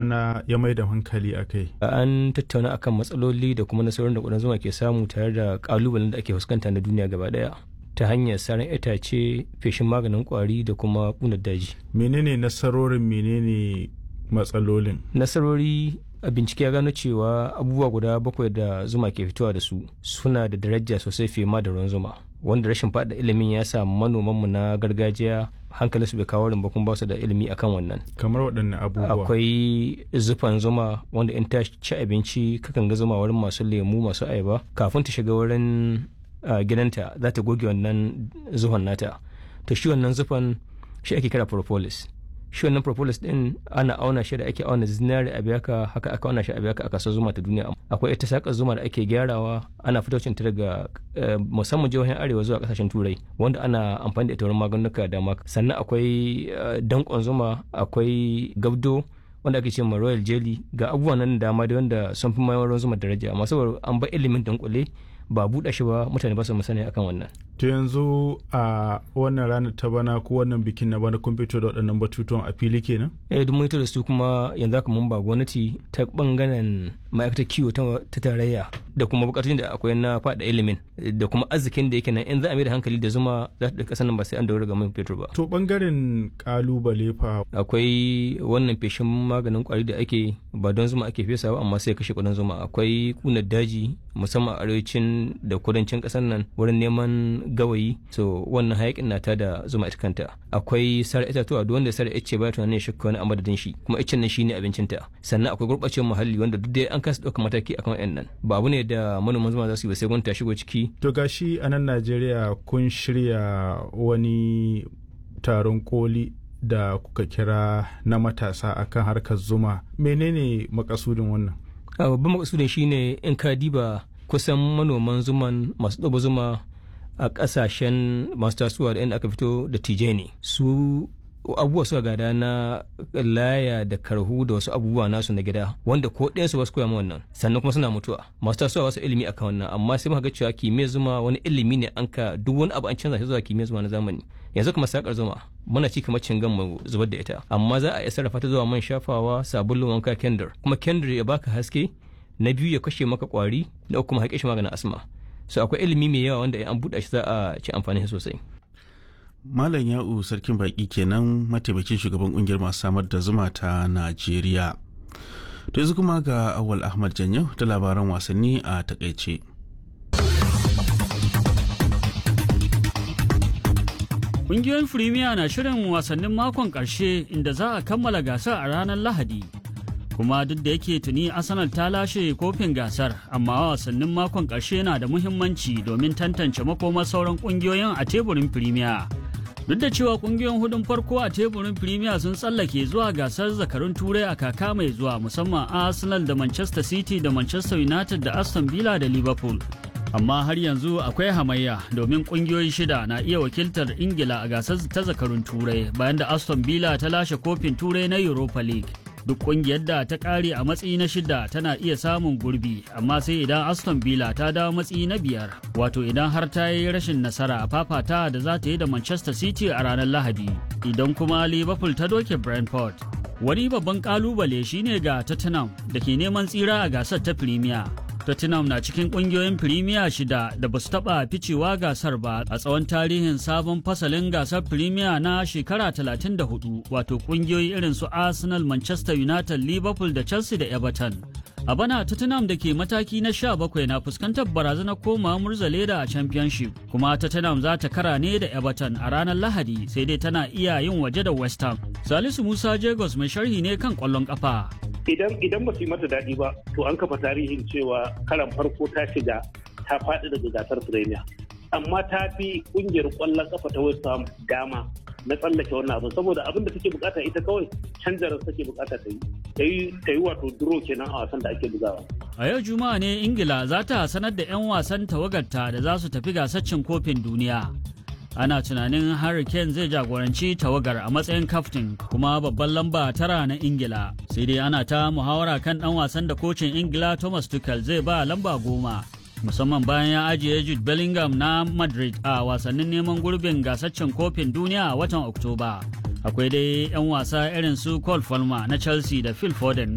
bana ya mai da hankali a kai an tattauna akan matsaloli da kuma nasarorin da ƙudan zuma ke samu tare da ƙalubalen da ake fuskanta na duniya gaba ɗaya ta hanyar saran itace feshin maganin kwari da kuma ƙunar daji menene nasarorin menene matsalolin nasarori a bincike ya gano cewa abubuwa guda bakwai da zuma ke fitowa da su suna da daraja sosai fiye ma da ruwan zuma wanda rashin faɗa ilimin ya sa manomanmu na gargajiya hankalinsu bai kawo rin kuma ba su da ilimi akan wannan kamar waɗanne abubuwa akwai zufan zuma wanda in ta ci abinci kakan ga zuma wurin masu lemu masu ayaba kafin ta shiga wurin gidanta za ta goge wannan zuhon nata to shi wannan zufan shi ake kira propolis shi wannan propolis din ana auna shi da ake auna zinari a biyaka haka aka auna shi a biyaka a kasar zuma ta duniya akwai ita sakar zuma da ake gyarawa ana fitocin ta daga musamman jihohin arewa zuwa kasashen turai wanda ana amfani da ita wurin maganuka da maka sannan akwai dankon zuma akwai gabdo wanda ake ce ma royal jelly ga abubuwan nan dama da wanda sun fi mayar zuma daraja amma saboda an ba ilimin dankule ba buɗe shi ba mutane ba su musani akan wannan. To yanzu a wannan ranar ta bana ko wannan bikin na bana kun fito da waɗannan batutuwan a fili kenan? Eh duk mun da su kuma yanzu haka mun ba gwamnati ta bangaren ma'aikatar kiwo ta tarayya da kuma bukatun da akwai na faɗa ilimin da kuma arzikin da yake nan in za a mai da hankali da zuma za ta ƙasar nan ba sai an daura ga man fetur ba. To bangaren kalubale fa. Akwai wannan feshin maganin kwari da ake ba don zuma ake fesawa amma sai kashe kudin zuma akwai kunar daji musamman a arewacin da kudancin ƙasar nan wurin neman gawayi so wannan hayakin na ta da zuma ita kanta akwai sar itatuwa duk wanda sar ice ba tunanin ya shakka wani a madadin shi kuma icen nan shine abincinta sannan akwai gurɓacewar muhalli wanda duk dai an kasa ɗaukar mataki akan wayan nan ba abu ne da manoman zuma za su yi ba sai gwamnati ta shigo ciki to gashi a nan Najeriya kun shirya wani taron koli da kuka kira na matasa akan harkar zuma menene makasudin wannan babban makasudin shine in ka diba kusan manoman zuman masu ɗaba zuma a ƙasashen masu tasowa da inda aka fito da tije ne su abubuwa suka gada na laya da karhu da wasu abubuwa nasu na gida wanda ko ɗayansu ba su koya wannan sannan kuma suna mutuwa masu tasowa wasu ilimi akan wannan amma sai muka ga cewa kimiyyar zuma wani ilimi ne an ka duk wani abu an canza shi zuwa kimiyyar zuma na zamani yanzu kuma sakar zuma muna ci kamar cingan mu zubar da ita amma za a iya sarrafa ta zuwa man shafawa sabulun wanka kendir kuma kendir ya baka haske na biyu ya kashe maka kwari da kuma haƙe shi maganin asma so akwai ilimi mai yawa wanda an buɗe shi za a ci amfani sosai Malam Ya'u Sarkin Baki kenan mataimakin shugaban kungiyar masu samar da zuma ta Najeriya. To yanzu kuma ga Awal Ahmad Janyo da labaran wasanni a takaice. Ƙungiyoyin Firimiya na shirin wasannin makon ƙarshe inda za a kammala gasar a ranar Lahadi. Kuma duk da yake tuni Arsenal ta lashe kofin gasar, amma wasannin makon ƙarshe na da muhimmanci domin tantance makomar sauran ƙungiyoyin a teburin Firimiya. Duk da cewa ƙungiyoyin hudun farko a teburin Firimiya sun tsallake zuwa gasar zakarun Turai a kaka mai zuwa musamman Arsenal da Manchester City da Manchester United da Aston Villa da Liverpool. amma har yanzu akwai hamayya domin kungiyoyi shida na iya wakiltar ingila a gasar ta zakarun turai bayan da aston villa ta lashe kofin turai na europa league duk kungiyar da ta kare a matsayi na shida tana iya samun gurbi amma sai idan aston villa ta dawo matsayi na biyar wato idan har ta yi rashin nasara a fafata da za ta yi da manchester city a ranar lahadi idan kuma liverpool ta doke brentford wani babban kalubale shine ga tottenham da ke neman tsira a gasar ta premier Tottenham na cikin kungiyoyin Premier shida da ba su taɓa ficewa gasar ba a tsawon tarihin sabon fasalin gasar Premier na shekara 34 wato kungiyoyi irin su Arsenal, Manchester United, Liverpool da Chelsea da Everton. A bana Tottenham da ke mataki na 17 na fuskantar barazanar koma murzaleda a Championship kuma Tottenham za ta kara ne da Everton a ranar Lahadi sai dai tana iya yin waje da West Ham. Salisu Musa Jagos mai sharhi ne kan ƙwallon ƙafa. idan idan ba su yi mata daɗi ba to an kafa tarihin cewa karan farko ta shiga ta faɗi daga gasar premier amma ta fi ƙungiyar ƙwallon kafa ta west ham dama na tsallake wannan abin saboda abin da take bukata ita kawai canjarar take bukata ta yi ta yi wato duro kenan a wasan da ake bugawa a yau juma'a ne ingila za ta sanar da 'yan wasan tawagarta da za su tafi gasar cin kofin duniya ana tunanin Harry Kane zai jagoranci tawagar a matsayin kaftin kuma babban lamba tara na Ingila. Sai dai ana ta muhawara kan ɗan wasan da kocin Ingila Thomas Tuchel zai ba lamba goma. Musamman bayan ya ajiye Jude Bellingham na Madrid a wasannin neman gurbin gasaccen kofin duniya a watan Oktoba. Akwai dai 'yan wasa irin su Cole Palmer na Chelsea da Phil Foden